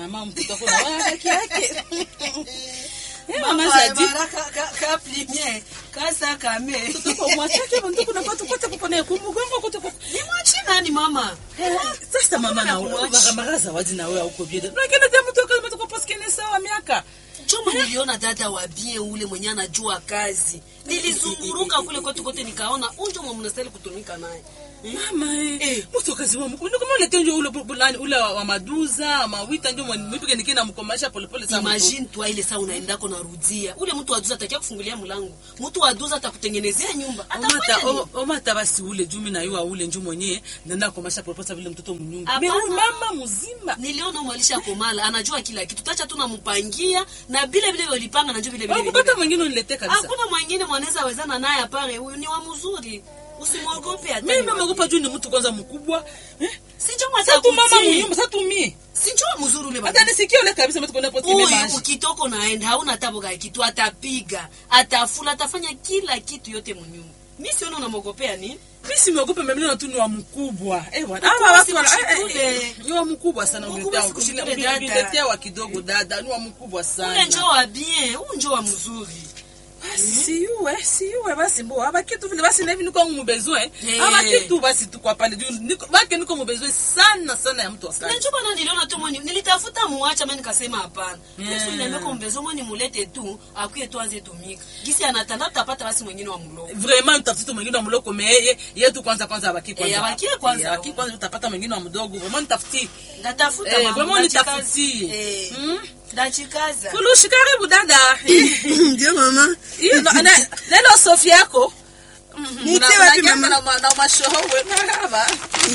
mama mtoto wako na wewe haki yake. Eh, mama Mama Jadi. bara ka ka ka plimie kasa kame. Mtoto mwachake mtoto kuna patu kote kuko na kumgongo kote kuko. Ni mwachi nani mama? Sasa mama na kumwacha. wewe zawadi na wewe huko bieda. Lakini ndio mtoto kama mtoto paskene sawa miaka. Chuma niliona dada wa bien ule mwenye anajua kazi. Nilizunguruka kule kote kote nikaona unjo mwa mnastahili kutumika naye. Mama eh, Eh. mtu kazi wa mkuu. Kama ulete ndio ule bulani ule wa wa maduza, wa mawita ndio mwipige nikina mkomasha polepole sana. mtoto. Imagine tu ile saa unaendako narudia. Ule mtu wa duza atakia kufungulia mlango. Mtu wa duza atakutengenezea nyumba. Omata Atafanya nini? o- omata basi ule jumi na yua ule nju mwenyewe nenda komasha polepole vile mtoto mnyumba. Hapana. Mimi huyu mama mzima. Niliona mwalisha komala anajua kila kitu. Tacha tu nampangia na vile vile walipanga najua vile vile. Wakupata vile. mwingine uniletee kabisa. Hakuna mwingine mwanaweza wezana naye apare huyu ni wa mzuri. Usimwogope hata. Mimi mama gopa juu ni mtu kwanza mkubwa. Eh? Sinjo mwa Sasa tu mama mnyumba, sasa tu mimi. Sinjo mzuri ule Hata nisikie ule kabisa mtu kwenda pote Huyu maji. ukitoka naenda hauna tabu ka kitu atapiga, atafula, atafanya kila kitu yote mnyumba. Mimi siona unamwogopea ni? Mimi simwogope mimi naona tu ni wa mkubwa. Eh bwana. Mkubwa Hawa watu wana eh, sikushikule. eh, ni wa mkubwa sana Mkubwa uniletea. sikushikule Uniletea dada. uniletea wa kidogo dada, ni wa mkubwa Ule sana. njoo wa bien, huyu njoo wa mzuri. Siyuwe, siyuwe basi mbo. Aba kitu vile basi na hivi niko mubezwe. Eh. Aba kitu basi tu kwa pale juu. Niko baki niko mubezwe sana sana ya mtu Na akali. njoo bana niliona tu mwenye nilitafuta muacha mimi nikasema hapana. Yeah. Yesu niambia kwa mbezo mwenye mulete tu, akuye tu anze tumika. Gisi anatanda tutapata basi mwingine wa mloko. Vraiment mtafuta mwingine wa mloko me yeye yetu kwanza kwanza abaki kwanza. Eh, abakie kwanza. Eh, abaki kwanza utapata mwingine wa mdogo. Vraiment nitafuti. Ndatafuta Eh, mama. vraiment ndachikaza. nitafutie. Eh. Mm. Ndachikaza. Fulushi karibu dada. Ndio mama. Hiyo na- na- neno Sofi yako. Nitie wapi mama? Na na mashowe maraba.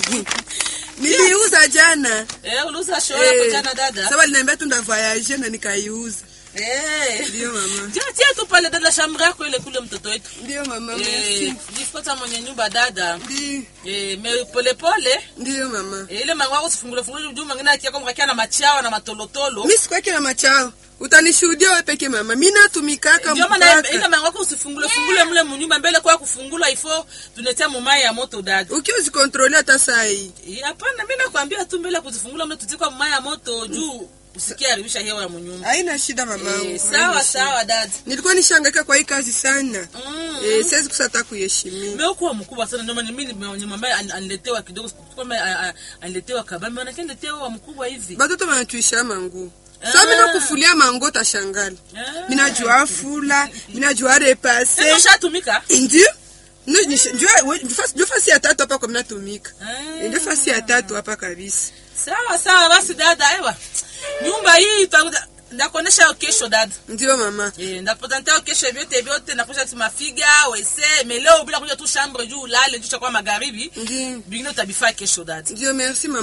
Niliuza jana. Eh, uliuza show yako Eh, jana dada. Sawa aliniambia tu nda voyage na nikaiuza. Eh. Ndio mama. Tia tia tu pale dada shamra yako ile kule mtoto wetu. Ndio mama. Eh, Merci. jifuata mwenye nyumba dada. Ndio. Eh, me pole pole. Ndio mama. Eh, ile mangu wako sifungule fungule juu mwingine akia kama kakia na machawa na matolotolo. Mimi sikwake na machao. Utanishuhudia wewe peke mama. Mimi natumikaka Ndio maana ile mpaka. mangu wako usifungule fungule mle mnyumba mbele kwa kufungula ifo tunetea mumai ya moto dada. Ukiwa usikontrole hata saa hii. Eh, Hapana, mimi nakwambia tu mbele ya kuzifungula mle tutikwa mumai ya moto juu usikie haribisha hewa ya mnyumba. Haina shida mamangu. Eh, sawa sawa dada. Nilikuwa nishangaika kwa hii kazi sana. Mm. Eh, siwezi kusata kuheshimia. Mmekuwa mkubwa sana ndio maana mimi nimwambia aniletewa kidogo kwamba aniletewa kabambe maana kaniletewa mkubwa hivi. Batoto banatuisha mangu. Ah. Sasa mimi nakufulia mango tashangala. Ah. Mimi najua fula, mimi najua repase. Sasa ushatumika? Ndio. Ndio nisha- njua- we- fasi- Ndio fasi ya tatu hapa kwa mnatumika. Ah. Ndio fasi ya tatu hapa kabisa. Sawa sawa basi dada, ewa. Nyumba hii itakuja ndakuonesha kesho dada. Ndio mama. Eh, ndakupresentea kesho vyote vyote nakusha tu mafiga, wese, meleo bila kuja tu chambre juu ulale juu cha kwa magharibi. Ndio. Bingine utabifaa kesho dada. Ndio merci mama.